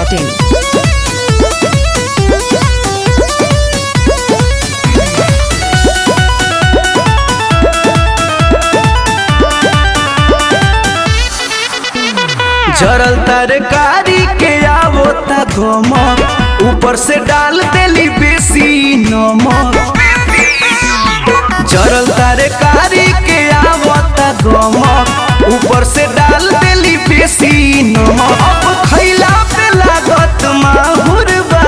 masti.in. जरल तरकारी के आवो ता गमक ऊपर से डाल देली बेसी नमक जरल तरकारी के आवो ता गमक ऊपर से डाल देली बेसी नमक अब खैला पे लागत माहुर बा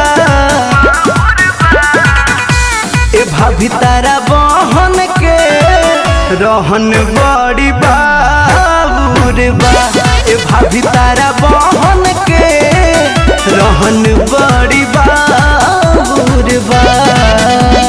ए भाभी तारा बहन के रहन बड़ी बाबूर बा ए भाभी तारा बहन के रहन बड़ी बाबूर बा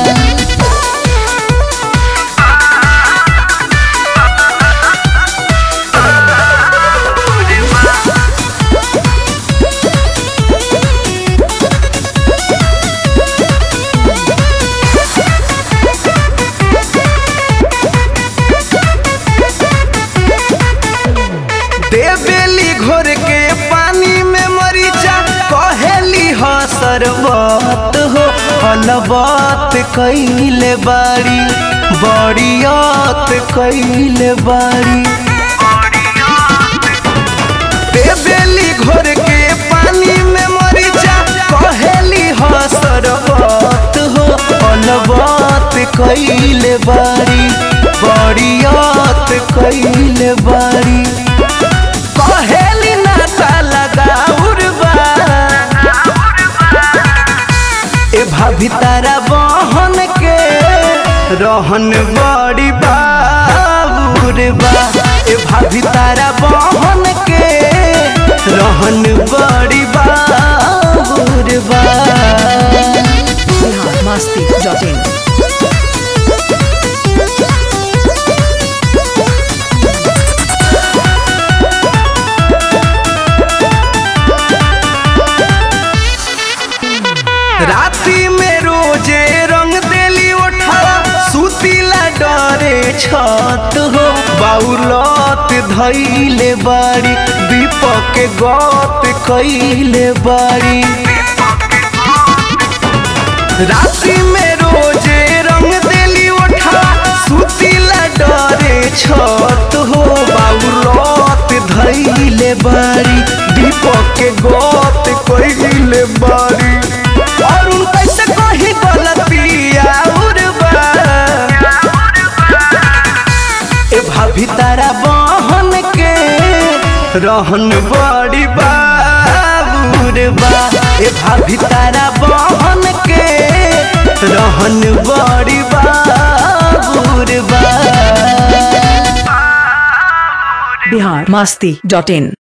देवेली घोर के पानी में मरीचा कहेली ह सरबत हो हलबत कैले बाड़ी बड़ियत कैले बाड़ी देवेली घोर के पानी में मरीचा कहेली ह सरबत हो हलबत कैले बाड़ी बड़ियत कैले बाड़ी कहेली नाता लगाउर बा ए भाभी तारा बहन के रहन बड़ी बाबूर बा ए भाभी तारा बहन के रहन बड़ी बाबूर बा Bihar masti.in. राती में रोजे रंग देली उठावा सुतीला डरे छत हो बाउलत धैले बाड़ी दीपक के गत कैले बाड़ी राती में रोजे रंग देली उठावा सुतीला डरे छत हो बाउलत धैले बाड़ी दीपक के गत कैले बाड़ी और उन कैसे कही गलतिया उर्बा ए भाभी तारा बहन के रहन बड़ी बाबूर बा ए भाभी तारा बहन के रहन बड़ी बाबूर बा Bihar masti.in.